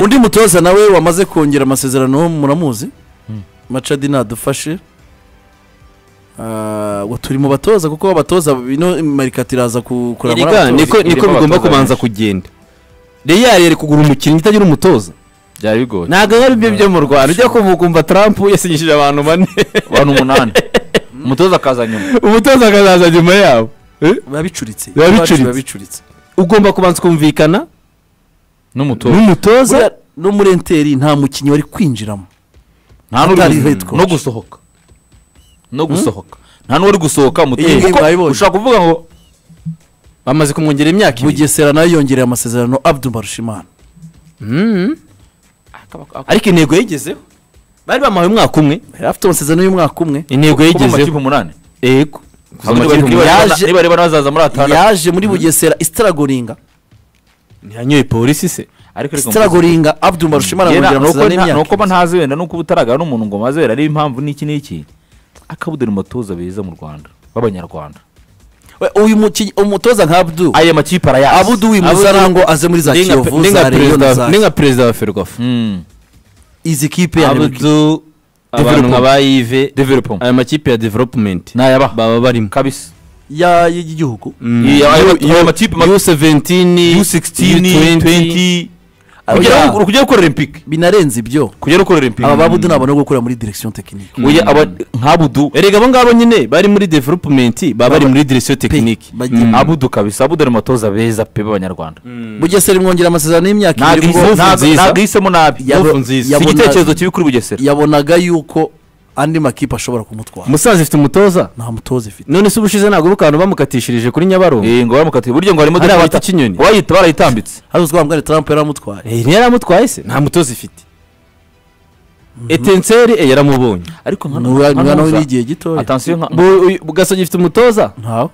undi mutoza nawe wamaze kongera amasezerano muramuzi macadi nadufashe Ah, ngo turi mu batoza kuko abatoza bino marikati iraza ku- kurangwa Erega n'abatoza. niko niko irimo bigomba abatoza kubanza benshi. kugenda reyari yari kugura umukinnyi utagira umutoza byari bigoye ntabwo ari byo byo mu rwanda ujya kumva trump yasinyishije abantu bane abantu umunani umutoza akaza nyuma umutoza akazaza nyuma yabo Eh? biba bicuritse Biba Iwacu bicuritse. bicuritse ugomba kubanza kumvikana n'umutoza n'umutoza Buriya no muri enteri nta mukinnyi wari kwinjiramo nta n'uri Atari gu- head coach. no gusohoka no gusohoka nta n'uwari gusohoka Iyi umutoza ngiyi Kuko bayibonye. ushobora kuvuga ngo bamaze kumwongera imyaka ibiri bugesera nayo yongereye amasezerano abdu barushimana Mhm. ariko intego yigezeho bari bamuhaye umwaka umwe yari afite amasezerano y'umwaka umwe intego kuba mu makipe yigezeho umunani yego kuva mu Ahubwo makipe niba- niba- yaje- niba rero bazaza muri atandatu yaje muri bugesera isitaragoringa ntiyanyoye polisi se ariko reka mvuze- isitaragoringa abdu barushimana Yera, yongera ni uko amasezerano nta- ni y'imyaka uko mba ntazi wenda nuko uba utaragana n'umuntu ngo maze wera ariyo impamvu n'iki n'iki akabudura umutoza beza mu rwanda b'abanyarwanda We, uyu mukinnyi- umutoza nka abdu aya makipe arayazi abudu wimuza ngo aze muri za Ni nka- kiyovu ni nka za reyo perezida- na za ni nka perezida wa ferwafa Mm. izi kipe ya Nibwo- abudu abantu nka ba yive Development. aya makipe ya development nayaba baba barimo kabisa ya- y'igihugu Iyo- ayo mat- ayo makipe ma- u17 U16, 20 Oya. kugera kujya gukora olympique binarenze ibyo kujya gukora olympique aba babudu ntabona gukorera muri direkisiyo tekinike Oya, aba- nk'abudu erega abo ngabo nyine bari muri development baba bari muri direction technique bagiye- Mm. abudu kabisa abudu ari umutoza beza pe b'abanyarwanda bugesera imwongera amasezerano y'imyaka Ntabwo ibiri ihise- kuko ntabwo- ntabwo nziza. ntabwo ihisemo nabi Yabo- Move nziza. si yabona- igitekerezo kibi kuri bugesera yabonaga yuko andi makipe ashobora kumutwara umusaza ifite umutoza nta mutoza ifite none se ubushize ntabwo bukantu bamukatishirije kuri nyabarongo Eh, ngo baramukatiye buryo ngo harimo Hariya bita Kinyoni. wayita barayitambitse hari uzwi wambwira tarampo yaramutwaye Eh, ntiyari amutwaye se nta mutoza ifite etenseri eh, yaramubonye ariko nka Ni uwa- ni uwa nawe ntuza- n'igihe gitoya atansiyo nka Bu- uyu- gasogi ifite umutoza ntawe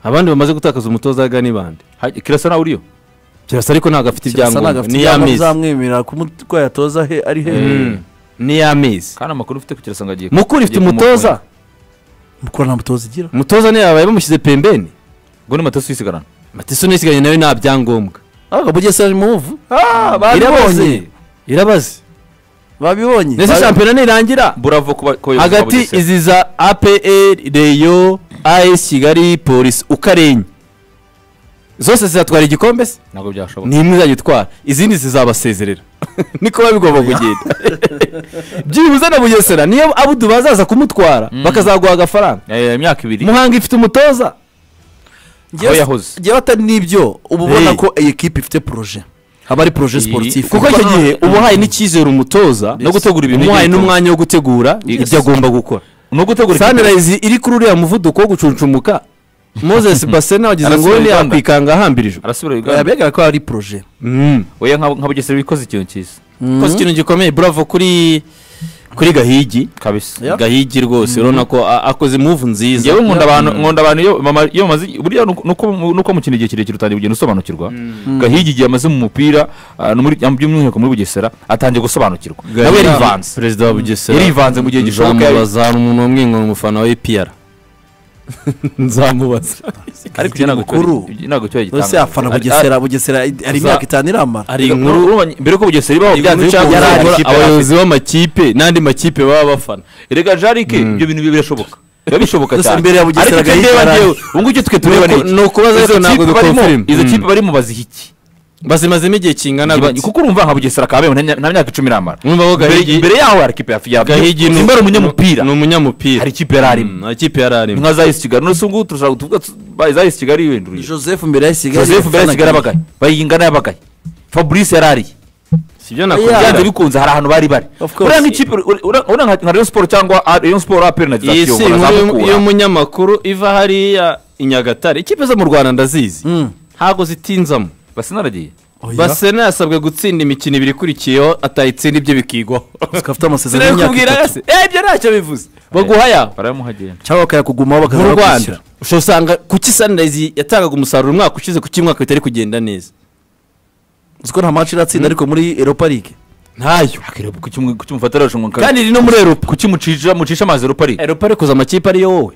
abandi bamaze gutakaza umutoza waga ni bande Hajya- kirasa nawe uriyo kirasa ariko ntabwo afite kirasa ntabwo ibyangombwa afite ni y'amezi bizamwemerera kumutwaye atoza he ari he ni y'amezi kandi amakuru ufite ku kirasa ngo agiye mukuru ifite umutoza mukora nta mutoza igira umutoza niyo yabaye bamushyize pembeni ngo ni matasu yisigarana matiso nisigaye nawe nta byangombwa ahubwo bugesera ni muvu irabonye irabaze babibonye ndetse Babi- shampiyona nirangira buravo ku ba- ku bayobozi ba hagati Bugesera. izi za apr reyo as kigali polisi uko ari enye zose zizatwara igikombe se ntabwo byashoboka ni imwe izajya itwara izindi zizabasezerera niko biba bigomba kugenda byibuze na bugesera niyo abudu bazaza kumutwara bakazaguha agafaranga Eh, imyaka ibiri muhanga ifite umutoza aho yahoze njyewe atari n'ibyo uba ubona Hey. ko iyi kipe ifite poroje haba ari poroje sportif kuko icyo gihe uba uhaye n'icyizere umutoza No gutegura ibintu umuhaye igihe n'umwanya wo gutegura ibyo agomba gukora ni ugutegura ikipe sunrise iri kuri uriya muvuduko wo gucuncumuka moses basena wagize ngo Arasubira ni Uganda. yakwikanga ahambirijwe arasubira uganda bigaragara ko ari poroje Mm. oya nka nka bugesera bikoze ikintu cyiza koze ikintu gikomeye buravo kuri kuri gahigi kabisa gahigi rwose urabona ko a- akoze muvu nziza yewe nkunda abantu nkunda abantu iyo mama- iyo bamaze burya nuko- nuko mu- nuko mukina igihe kirekire utangiye kugenda usobanukirwa gahigi igihe amaze mu mupira ah, no muri- by'umwihariko muri bugesera atangiye gusobanukirwa nawe yarivanze perezida wa bugesera yarivanze mu gihe gishoboka nzamubaza hari umuntu wamwingana umufana wa epr nzamubaza ariko ibyo ntabwo mukuru. cyo- ibyo ntabwo cyo yagitangaza. mbese afana Ari- bugesera bugesera ari imyaka itanu iramara hari inkuru Uru- urumva- mbere ko bugesera ibaho byanze Ushaka bikunze, kuzabura ikipe yari afite. abayobozi b'amakipe n'andi makipe baba bafana erega jarike ibyo bintu birashoboka biba bishoboka Gusa cyane imbere ya Bugesera ariko icyo gahita ndeba yarangiye. njyewe ubu ngicyo twe tureba Nuko- iki? ni ukubaza Izo ariko ntabwo kipe barimo- dukonfirima. izo Mm. kipe barimo baziha iki bazimazemo igihe kingana Iba- gutya kuko urumva nka bugesera kabeho nta nta myaka icumi iramara Urumva ko Imbere- Gahigi- imbere yaho hari ikipe yafi yafi gahigi simba ari umunyamupira ni umunyamupira hari ikipe yari arimo Mm, hari ikipe yari arimo nka za yesi kigali none se ubu ngubu turashaka tuvuga tu- ba- za yesi kigali yiwenduye joseph mbere ya kigali joseph mbere ya kigali abagaye bayingana yabagaye fabrice yari ariye si ibyo byanze nakubwira bikunze hari ahantu bari bari Of course. uriya nk'ikipe uri- uri- uriya nka nka rayon sport cyangwa A- rayon sport apr na iyi si dizasiyo inkuru barazamukura y'umunyamakuru iva hariya i nyagatare ikipe zo mu rwanda ndazizi Mm. ntabwo zitinzamo basinaragiye basi basena yasabwe gutsinda imikino ibiri ikurikiyeho atayitsinda ibyo bikigwaho tukaba afite amasezerano y'imyaka sinabikubwira itatu yose eh ibyo ntacyo bivuze baguha yawe barayamuhagenda cyangwa bakayakugumaho mu bakaza rwanda bakwishyura ushobora usanga kuki sunrise yatangaga umusaruro umwaka ushize kuki uyu mwaka bitari kugenda neza uzi ko nta match iratsinda ariko muri eropa ligue ntayo kukimufatira arashunga kandi iri no muri eropa kukimucisha mucisha amazi rupari eropa ariko amakipe ariyo wowe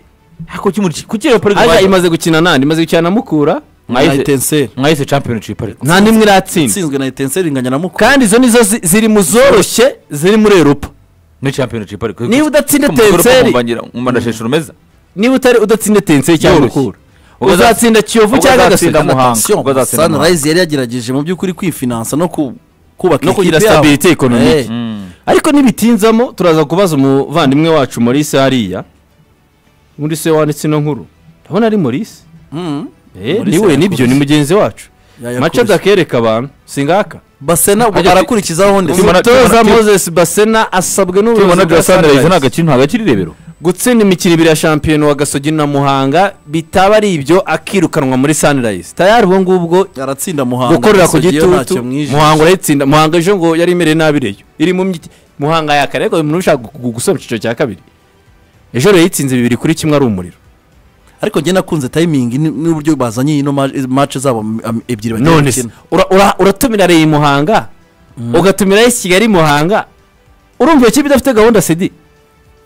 kuki rupari aja imaze gukina nandi imaze gukina na mukura na mwahise etenseri mwahise championship ariko nta n'imwe iratsinda itsinzwe na etenseri inganya na mukuru kandi izo nizo zi- ziri mu zoroshye ziri muri eropa ni championship ariko Niba udatsinda Ko mukuru Etincelles- kumvangira- umva ndasheshe urumeza niba utari udatsinda tenseri cyangwa Yoroshye. mukura Ugaza- uzatsinda kiyovu cyangwa Uzatsinda agaseka Muhanga. Attention, ubwo azatsinda sunrise yari yagerageje mu by'ukuri kwifinansa no ku- kubaka no kugira ikipe yabo. stabilite Eh, economique ariko ntibitinzamo turaza kubaza umuvandimwe wacu Maurice hariya muri se wanditse ino nkuru ndabona ari Maurice mm. Eh, Maurice niwe nibyo yakubise. ni mugenzi wacu Yayakubise. mace dakereka abantu singaka basena ubu Ajya- arakurikizaho ndetse Tubona- umutoza tubona- moses basena asabwe n'ubuyobozi tubona bwa bya sunrise nta Sunrise gakino nta gakiri irebero gutsinda imikino ibiri ya shampiyona wa gasogi na muhanga bitaba ari ibyo akirukanwa muri sunrise tayari ubu ngubwo aratsinda muhanga gukorera ku Gasogi yo gitutu ntacyo mwije. muhanga urayitsinda muhanga ejo ngo yari imereye nabi reyo iri mu myiti muhanga yakare ariko umuntu ushaka gu- gusoza icyiciro cya kabiri ejo rero yitsinze bibiri kuri kimwe ari umuriro ariko njye nakunze tayimingi ni- n'uburyo bazanye ino ma- mace zabo am- ebyiri bagiye none se gukina. ura- ura- uratumira reyo muhanga ugatumira esi kigali muhanga urumva iyo kipe idafite gahunda sedi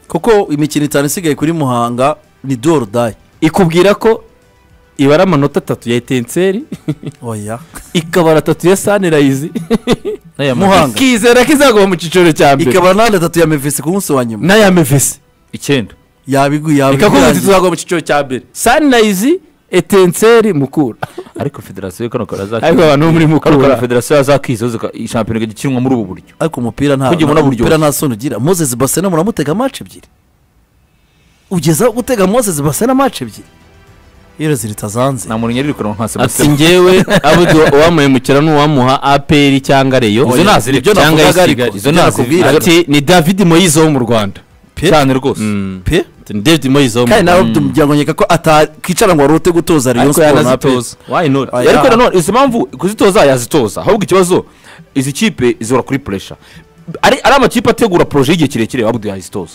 kuko imikino itanu isigaye kuri muhanga ni do or die ikubwira ko ibara amanota atatu ya etenseri oya ikabara atatu ya sanirayizi muhanga ikizera ko izagwa mu cyiciro cya mbere ikaba nande atatu ya mevisi ku munsi wa nyuma n'aya mevesi icyenda yabiguye ikakubwira iti tuzagwa mu cyiciro cya mbere sanirayizi etenseri mukura ariko federasiyo kano ariko karazakira abantu bo muri kano kara mukura federasiyo yazakizoza shampiyona igakinwa muri ubu buryo ariko umupira nta Kugira ngo unaburyohe. umupira nta soni ugira moses basena muramutega mace ebyiri ugezaho gutega moses basena mace ebyiri iyo ziri zitazanze nta muntu nyarirukanwa nka ati sebasitemu ngewe abudu uwamuhemukira ni uwamuha aperi cyangwa reyo Izo naziri, ibyo cyangwa isi navugaga ariko, kigali. izo Ibyo naziri. nakubwira. ati ni david moyize wo mu rwanda cyane rwose pe Ati, ni david moyize wo mu kandi rwanda nawe muryango nkeka ko atakicara ngo warute gutoza rayon ariko sport na pe yanazitoza wayi noti Oya. ariko nanone izo mpamvu kuzitoza yazitoza ahubwo ikibazo izi kipe zihora kuri puresha ari ari amakipe ategura poroje y'igihe kirekire wabudu yazitoza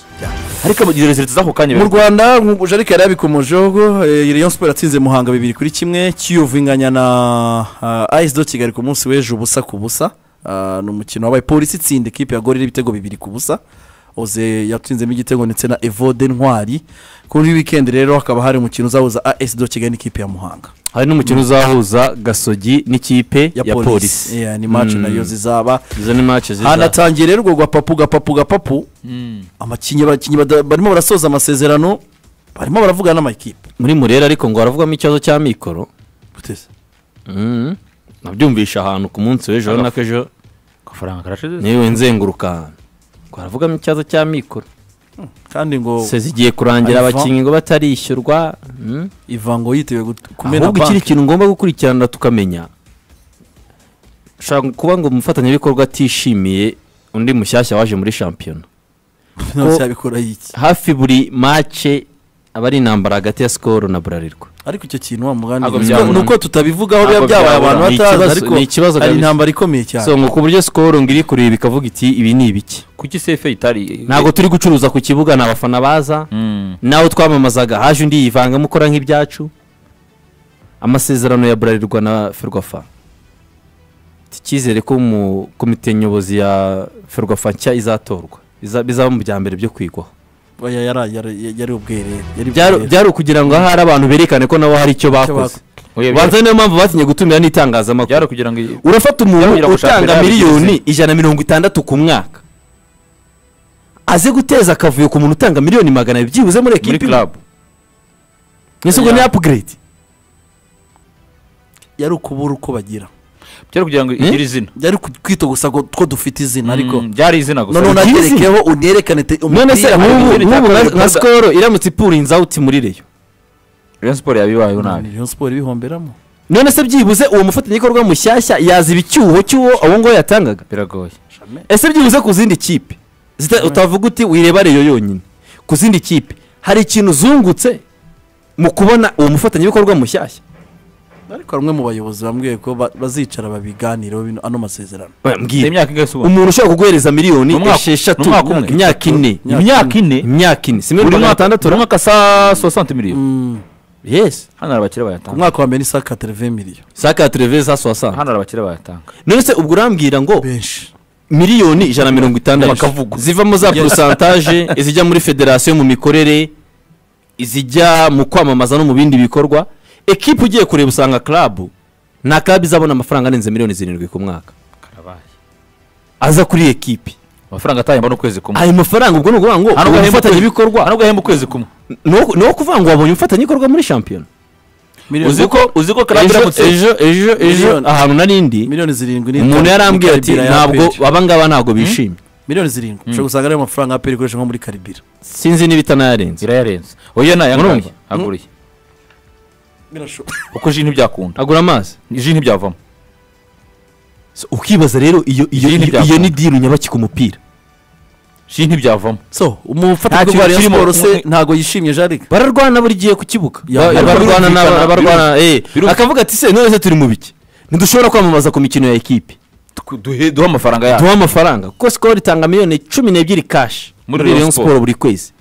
ariko amagira zihita z'ako kanya mu rwanda nkubu jarike yari yabikomojeho eh, rayon sport yatsinze muhanga bibiri kuri kimwe kiyovu inganya na ah, as do kigali ku munsi w'ejo ubusa ku busa Ah, ni umukino wabaye polisi itsinda ikipe ya gorira ibitego bibiri ku busa oze yatsinzemo igitego ndetse na evode ntwari kuri wikendi rero hakaba hari umukino uzahuza as do kigali n'ikipe ya muhanga hari n'umukino uzahuza gasogi n'ikipe ya polisi Yeah, ni match Mm. nayo zizaba izo ni mace ziza hanatangiye rero urwo gapapu gapapu gapapu Mm. abakinnyi abakinnyi bada- barimo barasoza amasezerano barimo baravugana n'amakipe muri murera ariko ngo haravugamo ikibazo cya mikoro guteze Mm. nabyumvishe ahantu ku munsi w'ejo urabona ko ejo agafaranga karashize niwe nzenguruka ahantu ngo haravugamo ikibazo cya mikoro kandi ngo se zigiye kurangira Alpha. abakinnyi ngo batarishyurwa mm. ivango yiteguye gut- kumena ahubwo ikindi banki kintu ngomba gukurikirana tukamenya ushobora kuba ngo umufatanyabikorwa atishimiye undi mushyashya waje muri shampiyona ntabwo cyabikora iki hafi buri mace aba ari intambara hagati ya sikoro na burarirwa ariko icyo kintu wa mugani Ntabwo ni byabura. uko tutabivugaho biba Ntabwo byabaye byabura. abantu Ni batazi ikibazo- ariko ni ikibazo hari kabisa. intambara ikomeye cyane so ngo ku buryo sikoro ngo iri kureba ikavuga iti ibi ni ibiki kuki sefe itari ntabwo turi gucuruza ku kibuga ni abafana baza Mm. nawe twamamazaga haje undi yivangamo ukora nk'ibyacu amasezerano ya burarirwa na ferwafa icyizere ko mu komite nyobozi ya ferwafa nshya izatorwa Iza- bizaba mu bya mbere byo kwigwaho Oya, yari- yari yari ubwerere yari Byari- ubwerere. byari ukugira ngo ahari abantu berekane ko nabo hari icyo bakoze bako- Oya, byari- banza niyo mpamvu batinye gutumira n'itangazamakuru byari kugira ngo iyi- urafata Yababwira umuntu ngo ushaka utanga biriya miliyoni ijana na mirongo itandatu ku mwaka aze guteza akavuyo ku muntu utanga miliyoni magana abiri byibuze muri muri ekipi club ese ubwo ni Ya. apuguredi yari ukubura uko bagira byari kugira ngo Hmm? igire izina yari ku- kwita gusa ko ko dufite izina ariko Mm, byari izina gusa noneho None- Ugize? unaterekeho unerekane te- none se umupira nk'ubu hari nk'ubu ibintu nka- nka bikorwa- sikoro iramutse ipurinze awuti muri reyo rayon siporo yabibayeho nabi Rayon Sport ibihomberamo none se byibuze uwo mufatanyabikorwa mushyashya yaziba icyuho cy'uwo uwo nguwo yatangaga biragoye ese byibuze ku zindi kipe Zita- utavuga uti wireba reyo yonyine ku zindi kipe hari ikintu uzungutse mu kubona uwo mufatanyabikorwa mushyashya ariko hari umwe mu bayobozi bambwiye ko ba- bazicara babiganiraho bino- ano masezerano Oya, Ni mbwira imyaka ingahe se ubu umuntu ushobora kuguhereza miliyoni Ni umwaka- esheshatu ni umwaka umwe? imyaka ine Imyaka imyaka ine imyaka ine si buri miliyoni magana mwaka atandatu buri mwaka sa sosante miliyoni Mm, yesi hano hari abakire ku bayatanga mwaka wa mbere ni saa katereve miliyoni saka ya tereve za soasante hano hari abakire bayatanga none se ubwo urambwira ngo benshi miliyoni ijana na mirongo itandatu Bakavuga. zivamo za porosantaje izijya muri federasiyo mu mikorere izijya mu kwamamaza no mu bindi bikorwa ekipa ugiye kureba usanga club nta club izabona amafaranga arenze miliyoni zirindwi ku mwaka aza kuri iyi ekipe amafaranga atahemba n'ukwezi kumwe ayo mafaranga ubwo ni ukuvuga ngo Nta nubwo uwo ahemba ukwezi- mufatanyabikorwa nta nubwo ahemba ukwezi kumwe ni uwo- ni uwo kuvuga ngo wabonye umufatanyabikorwa muri shampiyona uzi ko uzi ko club ejo iramutse ejo ejo ejo Miliyoni. ahantu narindi miliyoni zirindwi n'itanu umuntu yarambwiye muri ati Karibira ya ntabwo APR. aba ngaba ntabwo bishimye miliyoni zirindwi ushobora gusanga ariyo mafaranga aperi ikoresha nko muri karibira sinzi niba itanayarenze irayarenze oya nayo Murumva? angahe aguriye kuko ji ntibyakunda agura amazi ji ntibyavamo So, ukibaza rero iyo iyo iyo- Idini iyo ryakunda. ni diri nyabaki ku mupira ji ntibyavamo so Nta umufatanyabikorwa kintu wa rayon kirimo. siporo se ntago yishimye jaride bararwana buri gihe ku kibuga Ya, Ba- ya, bararwana birumvikana, n'aba- bararwana eh birumvikana. akavuga ati se none se turi mu biki ntidushobora kwamamaza ku mikino ya ekipe Duhe- duhe amafaranga yacu duha amafaranga kuko sikoro itanga miliyoni cumi n'ebyiri kashi muri Muri Rayon Rayon siporo buri kwezi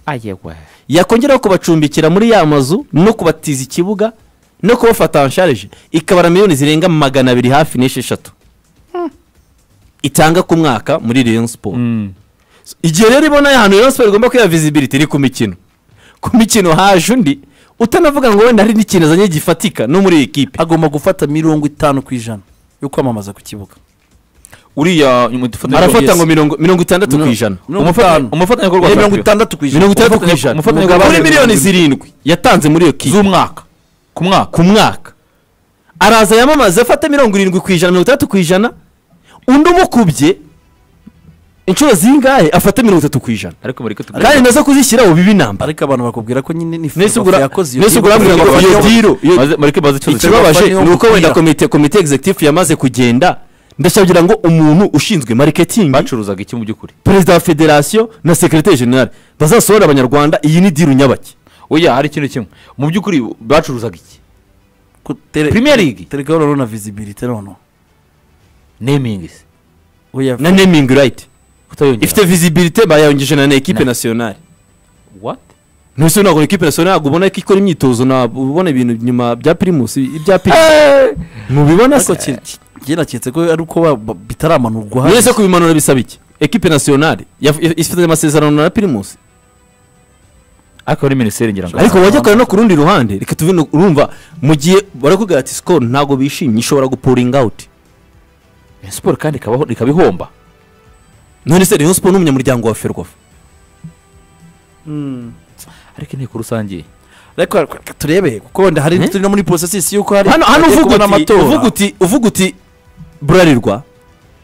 yakongeraho kubacumbikira muri ya mazu no kubatiza ikibuga no kubafata ansharije ikabara miliyoni zirenga magana abiri hafi n'esheshatu itanga ku mwaka muri Rayon siporo Mm. igihe rero ibona ahantu Rayon Sport igomba kwiha visibility ni ku mikino ku mikino haje undi utanavuga ngo wenda hari n'ikintu azanye gifatika no muri iyi kipe agomba gufata mirongo itanu ku ijana yo kwamamaza ku kibuga uriya umufatanyabikorwa- arafata yes. ngo mirongo mirongo itandatu ku ijana mirongo Umufata- itanu Eh, umufatanyabikorwa wa mirongo shampiyona. itandatu ku ijana mirongo itandatu ku umufatanyabikorwa- ijana umufatanyabikorwa kuri wa miliyoni Rayon zirindwi yatanze muri iyo kipe z'umwaka ku mwaka ku mwaka araza yamamaza afata mirongo irindwi ku ijana mirongo itandatu ku ijana undi umukubye inshuro zingahe afata mirongo itatu ku ijana ariko muri kutubwira kandi nazo kuzishyiraho biba inamba ariko abantu bakubwira ko nyine ni Nese Ferwafa ugura- yakoze nese ugura deal. ambwira ngo iyo diro iyo- marike bazi ikibazo Ikibazo- ikibabaje Ferwafa niyo ni uko mupira. wenda komite komite executive yamaze kugenda ndashagira ngo umuntu ushinzwe marketing bacuruzaga iki mu by'ukuri perezida wa federasiyo na sekirete generale bazasohora abanyarwanda iyi ni diru nyabaki oya hari ikintu kimwe mu by'ukuri bacuruzaga iki Ku tele- Premier League. tereka rero na visibility noneho nemingisi oya na naming right kutayongera ifite visibility bayayongeje na na ekipe nasiyonari what ntuse ntabwo ekipe nasiyonari ntabwo ubona ko ikora imyitozo ntabwo ubona ibintu nyuma bya pirimusi ibya pirimusi mubibona ariko se njye naketse ko ari uko ba- ba- bitaramanurwa hariya. mwese kubimanura bisaba iki ekipe nasiyonari yaf- yaf- ifite amasezerano na pirimusi ariko ari minisiteri ngira ngo ariko wajya kure no ku rundi ruhande reka tuve no- urumva mu gihe barakubwira ati sikoro ntabwo bishimye ishobora gupuringa awuti Rayon siporo kandi ikabaho ikabihomba none se rayon siporo ni umunyamuryango wa ferwafa Mm. ariko inteko rusange ariko reka turebe kuko wenda hari Eh? turi no muri processes y'uko hari hano hano bagiye uvuga kubona uti amatora. uvuga uti uvuga uti burarirwa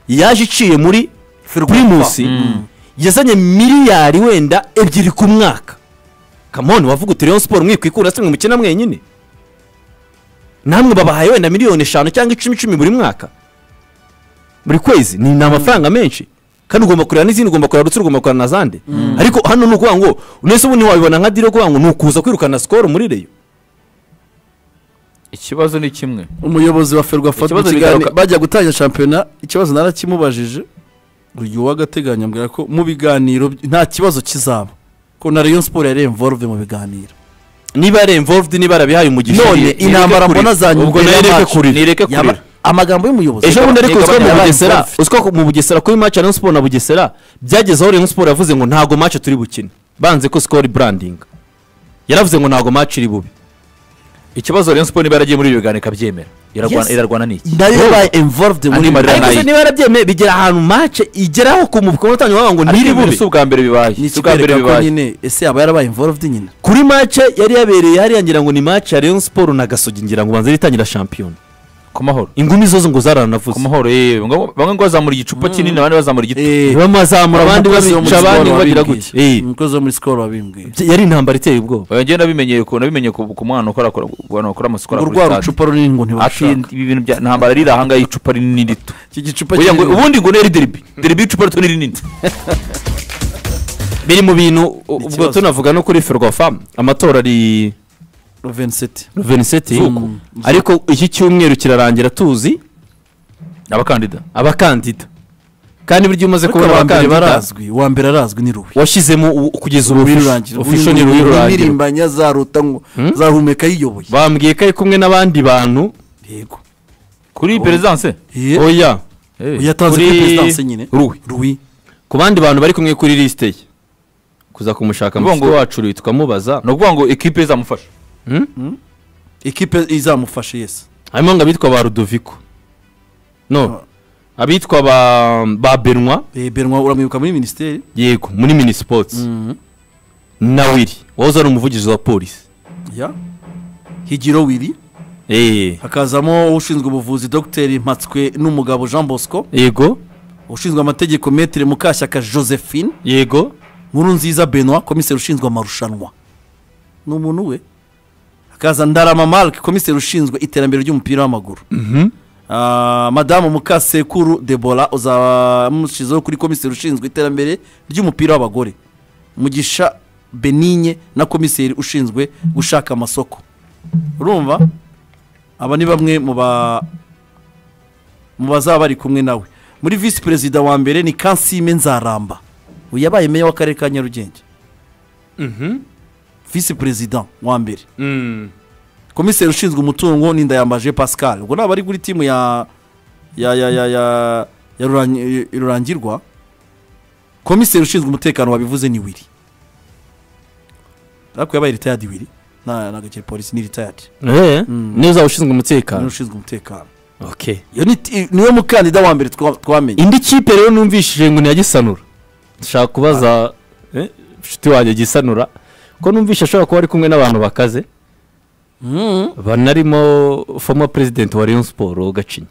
yaje iciye muri Ferwafa. pirimusi Mm. yazanye miliyari wenda ebyiri ku mwaka kamoni wavuga uti rayon siporo mwikwikura se mwe mukina mwenyine namwe babahaye wenda miliyoni eshanu cyangwa icumi icumi buri mwaka buri kwezi ni ni amafaranga menshi kandi ugomba kureba n'izindi ugomba kureba rutsiro ugomba kureba na zande ariko hano ni ukuvuga ngo nese ubundi wabibona nka diro kuvuga ngo ni ukuza kwirukana sikoro muri reyo ikibazo ni kimwe umuyobozi wa ferwafa Ikibazo mu kiganiro- bigaruka- bajya gutangira shampiyona ikibazo narakimubajije uyu w'agateganyo ambwira ko mu biganiro by- nta kibazo kizaba ko na rayon siporo yari involve mu biganiro niba yari involved niba yarabihaye umugisha none nireke intambara kurira. mbona zanyuma Ubwo imbere nireke y'amacu. kurira. Nireke Yaba- kurira. amagambo y'umuyobozi ejo bundi ariko Nigabane uziko mu yabaye bugesera involved. uziko mu bugesera kuri match ya rayon siporo na bugesera byagezeho rayon siporo yavuze ngo ntago match turi bukine banze ko sikoro branding yaravuze ngo ntago match iri bube ikibazo rayon siporo niba yaragiye muri ibyo biganiro ikabyemera irarwana Yes. irarwana n'iki nayo yabaye involved muri Animal- ariko nayo. se niba yarabyemeye bigera ahantu match igeraho ku mukono utanga bavuga ngo ariko ntiri ibi bube si ubwa mbere bibaye ni si ubwa mbere ikikwereka ko bibaye nyine ese yaba yarabaye involved nyine kuri match yari yabereye hariya ngira ngo ni match ya rayon siporo na gasogi ngira ngo banze ritangira shampiyona ku mahoro ingumi zose ngo zaranavuze ku mahoro yewe Ngo- bamwe ngo bazamura igicupa kinini abandi bazamura igiti Eh, bamazamura abandi umukozi wo muri babica abandi Skol bagira wabimbwiye. gutya Eh, umukozi wo muri sikoro wabimbwiye yari intambara iteye ubwoba oya njyewe nabimenyeye ku nabimenyeye ku ku mwana ukora ku bantu bakora amasuku ngo hariya kuri rwa stade. rucupa runini ngo ati ntibarushaka ibi bintu bya ntambara riri ahangaha icupa rinini rito iki gicupa Oya ngo kinini- ubundi ngo neri deribi deribi icupa rito ni rinini biri mu bintu ubwo ikibazo. tunavuga no kuri ferwafa amatora ari Vincent. veniseti Zuku. ariko iki cyumweru kirarangira tuzi abakandida abakandida kandi burya iyo umaze ariko kubona wa mbere abakandida barazwi uwa mbere arazwi ni ruhi washyizemo u- kugeza ubu official- official ni Ruhi rurangira imirimbanya zaruta ngo zahumeka yiyoboye bambwiye ko ari kumwe n'abandi bantu yego kuri perezidanse Ye- oya yatanze kuri kuri- perezidanse nyine Ruhi. ruhi ku bandi bantu bari kumwe kuri lisite ye kuza kumushaka Ngo- mu ngo- wacu tukamubaza ni ukuvuga ngo ekipe izamufasha ikipe izamufasha yesi harimo ngo abitwa ba rudoviko no abitwa ba ba benwa Eh, benwa uramwibuka muri minisiteri yego muri mini sipotsi na wiri wahoze ari umuvugizi wa polisi ya higiro wiri eee hakazamo ushinzwe ubuvuzi dogiteri mpatswe n'umugabo jean bosco yego ushinzwe amategeko metire mukashyaka josephine yego nkuru nziza benoit komiseri ushinzwe amarushanwa ni umuntu we hakaza ndarama marike komiseri ushinzwe iterambere ry'umupira w'amaguru Ah, madamu mukasekuru debora uzaba mushyizeho kuri komiseri ushinzwe iterambere ry'umupira w'abagore mugisha benigne na komiseri ushinzwe gushaka amasoko urumva aba ni bamwe mu ba mu bazaba bari kumwe nawe muri visi perezida wa mbere ni kansime nzaramba uyu yabaye meya w'akarere ka nyarugenge visi perezida wa mbere komiseri ushinzwe umutungo ni ndayambaje pascal ubwo naba ari kuri timu ya ya ya ya ya ya Rurangi- rurangirwa komiseri ushinzwe umutekano wabivuze ni wiri ariko yabaye ritayadi wiri nta nagakiri polisi ni ritayadi eee niyo uzaba ushinzwe umutekano ushinzwe umutekano okay iyo ni ti- niwe mukandida wa mbere twa- twamenye indi kipe rero numvishije ngo ni iya gisanura dushaka kubaza eh, inshuti wanjye gisanura ko numvise ashobora kuba ari kumwe n'abantu bakaze Mhm. banarimo foma perezidenti wa leon siporo gacinya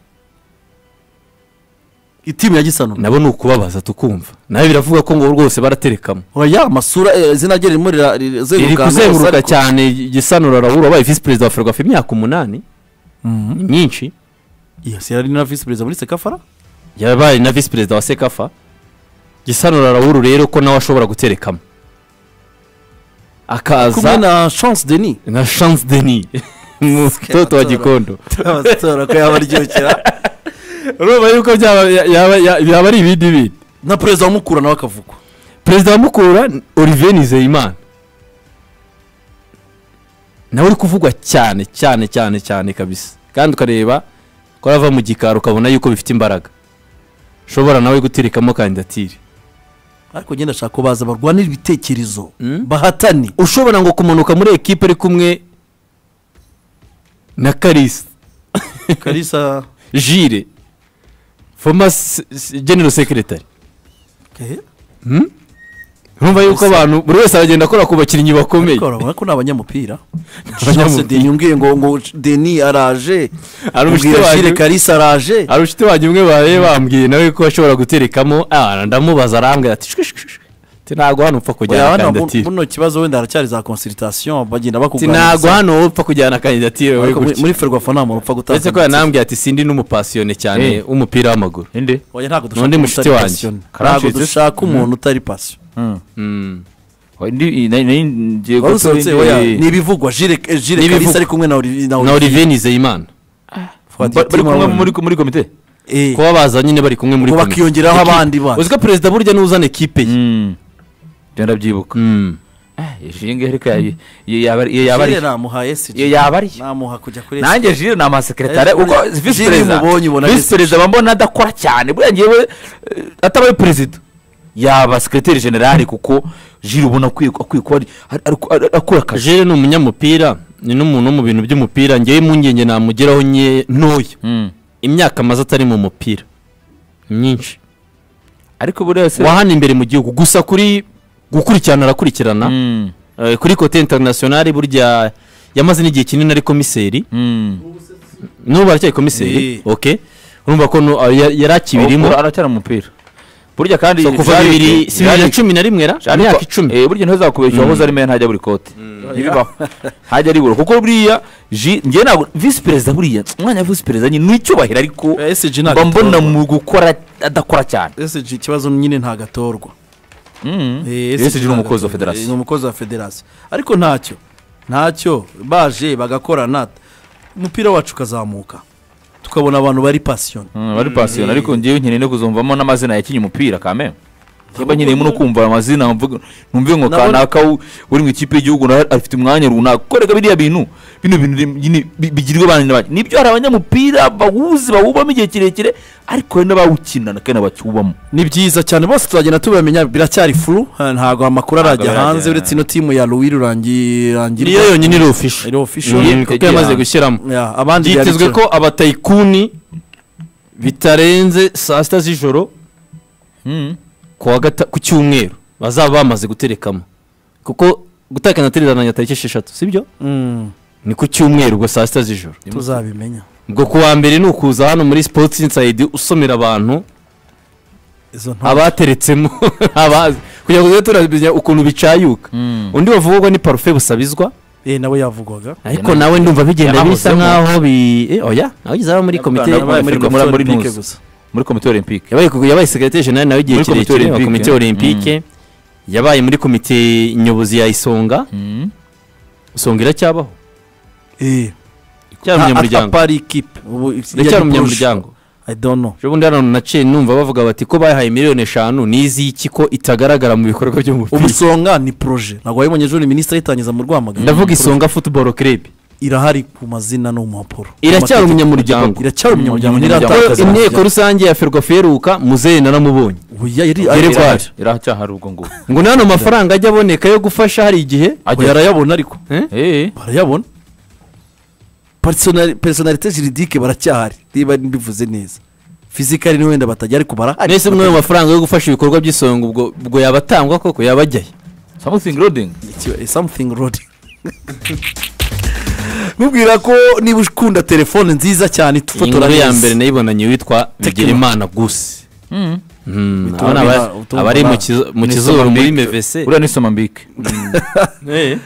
itimu ya gisanura nabo ni ukubabaza tukumva nawe biravugwa ko ngo rwose baraterekamo oya amasura eh, izina rye ririmo rira- rira- riri ahantu hose kuzenguruka ariko- cyane gisanura raoul wabaye visi perezida wa ferwafa imyaka umunani Mhm. ni myinshi yes yari na visi perezida muri sekafara yabaye na visi perezida wa sekafa gisanura raoul rero ko nawe ashobora guterekamo kumwe akaza na chance denis na chance denis mutoto wa gikondo abatora ko yaba aryohera urumva yuko byaba yaba- ya- byaba ari ibindi bindi na perezida wa mukura nawe akavugwa perezida wa mukura olivier nizeyimana nawe uri kuvugwa cyane cyane cyane cyane kabisa kandi ukareba ko arava mu gikari ukabona yuko bifite imbaraga ushobora nawe guterekamo kandidatire ariko ngenda ashaka ko baza barwanira ibitekerezo Mm. bahatane ushobora ngo kumanuka muri ekipe ari kumwe na karisa kalisa jire foma se- se- general secretary Okay. urumva yuko abantu buri wese aragenda akora ku bakinnyi bakomeye Ariko urabona ko ni abanyamupira chance Abanyamupira. denis umbwiye ngo ngo denis araje Ari umushyitsi Ubwira wanjye. Shire kalisa araje hari inshuti wanjye umwe baraye bambwiye nawe ko ashobora guterekamo ah, ndamubaza arambwira ati shwishwishwi ntabwo hano upfa Oya, kujyana hano bu- kandidatire buno kibazo wenda haracyari za consultation bagenda ati ntabwo bakuganiriza hano upfa kujyana kandidatire wowe Ariko muri- gutya muri ferwafa nta muntu upfa gutanga uretse ko yanambwiye ati sindi n'umupasiyone cyane Eh. w'umupira w'amaguru inde Oya, ntabwo dushaka N'undi umuntu mushuti utari wanjye. passionné. ntabwo Karancitse. dushaka umuntu utari pasiyo Oya, indi- nayo- nayo ngiye wari gutora usohotse indi- oya ni ibivugwa jire eh, jire N'ibivugwa. kalisa ari kumwe na Oli- na na Oli- olivier nizeyimana Fuad Ba- bari Yatima kumwe wabonye. muri muri komite Eh. kuba baza nyine bari kumwe muri Ngo komite. bakiyongeraho Ekipe. abandi bana. uzi ko perezida burya niwe uzana ekipe ye Mm. Byo ndabyibuka Mm. Ah, iyo ngiyo ariko ya- iyo yaba ari- iyo yaba ari Jire namuhaye si iyo yaba ari namuha kujya kuri esi nanjye jire ni amasekretare Jire- uko Jire visi perezida umubonye ubona visi visi perezida mba mbona adakora cyane buriya ngewe eh, atabaye perezida yaba sekreteri generale kuko jire ubona akwiye akwiye kuba ari- ari- ari- ari- akora akazi jere ni umunyamupira ni n'umuntu wo mu bintu by'umupira ngewe impungenge namugeraho nye ntoya Mm. imyaka amaze atari mu mupira myinshi ariko buriya se wahana imbere mu gihugu gusa kuri gukurikirana arakurikirana Mm. Eh, kuri kote interinasiyonari burya yamaze n'igihe kinini ari komiseri Mm. n'ubu aracyari komiseri Eh. ok urumva ko nu- ah, ya- yari akibirimo Ubu aracyari umupira burya kandi So, kuva Jaric- bibiri si bibiri na Jaric- cumi na rimwe ra Jaric- imyaka icumi eh, burya ntuzakubeshya wahoze ari meya ntajya buri kote ntibibaho ntajya aribura kuko buriya ji- njyewe ntabwo visi perezida buriya umwanya wa visi perezida nyine ni icyubahiro ariko esiji mba ntagatorwa mbona mu gukora adakora cyane esiji ikibazo nyine ntagatorwa Eh, Yes, ni umukozi wa ntagatorwa. federasiyo. Eh, ni umukozi wa federasiyo ariko ntacyo ntacyo baje bagakorana umupira wacu ukazamuka tukabona abantu bari pasiyoni bari pasiyoni ariko ngewe nkeneye no kuzumvamo n'amazina yakinnye umupira kame niba nkeneyemo no kumva amazina mvuga- numve ngo Nabona- kanaka u- uri mu ikipe y'igihugu nawe afite umwanya runaka koreka biriya bintu bino bintu rim- nyine bi- bigirirwa abana n'abandi nibyo hari abanyamupira bawuzi bawubamo igihe kirekire ariko hari n'abawukina na kane bakiwubamo ni byiza cyane bose tuzagenda tubamenya biracyari furu ha, ntabwo amakuru arajya arajya, hanze ha. uretse ino timu ya louis rurangirangirwa niyo yonyine iri ofisho iri official. Ni- kuko yamaze gushyiramo Ya, abandi byanditse- byitezwe ko abatayikuni bitarenze saa sita z'ijoro ku wa gata- ku cyumweru bazaba bamaze guterekamo kuko gutakana tererananya tariki esheshatu sibyo Mm, ni ku cyumweru ubwo saa sita z'ijoro tuzabimenya ubwo ku wa mbere ni ukuza hano muri sports inside usomera abantu izo nta abateretsemo abazi kugira ngo tujye turamenya ukuntu bicayuka undi bavugwa ni parufe busabizwa eh nawe yavugwaga ariko nawe ndumva bigenda bisa yanahozemo. nkaho bi eh, oya nawe ugeze aba muri komite Yabaye yabaye muri muri muri- muri Olympique news. gusa muri komite olympique yabaye- yabaye segretari jenali nawe igihe Muri komite kirekire wa olympique. komite olympique yabaye muri komite nyobozi ya isonga isonga iracyabaho eh cyari umunyamuryango apari ikipe ubu iracyari umunyamuryango i don't know ejo bundi hano naciye numva bavuga bati ko bahaye miliyoni eshanu n'iz'iki ko itagaragara mu bikorwa by'umupira ubusonga ni proje ntabwo wabibonye ejo ni minisitiri yitangiza mu rwamagana ndavuga isonga futuboro kerebi irahari ku mazina no mu mpapuro iracyari Amategeko. umunyamuryango iracyari umunyamuryango Umunyamuryango. ntiratakaza inteko rusange ya ferwafa iheruka muzehe naramubonye Oya, yari Yari yari- kwari. iracyahari ubwo ngubu ngo n'ano mafaranga ajya aboneka yo gufasha hari igihe Oya, arayabona ariko eh? Eh, barayabona Personali- personalite juridike baracyahari niba mbivuze neza fizikari ni wenda batajya ariko barahari mwese mwayo mafaranga yo gufasha ibikorwa by'isonga ubwo ubwo yaba atangwa koko yaba ajyayo something loading Iki- something road mubwira ko niba ukunda telefone nziza cyane iyi tufotora nkuru ya neza. mbere nayibonanye witwa bigirimana gusi Hmm, Bituma abana bina- ba- bituma abari bana- mu kizo- mu ni kizuru muri Somambike. mevese uriya ni somambike Eh.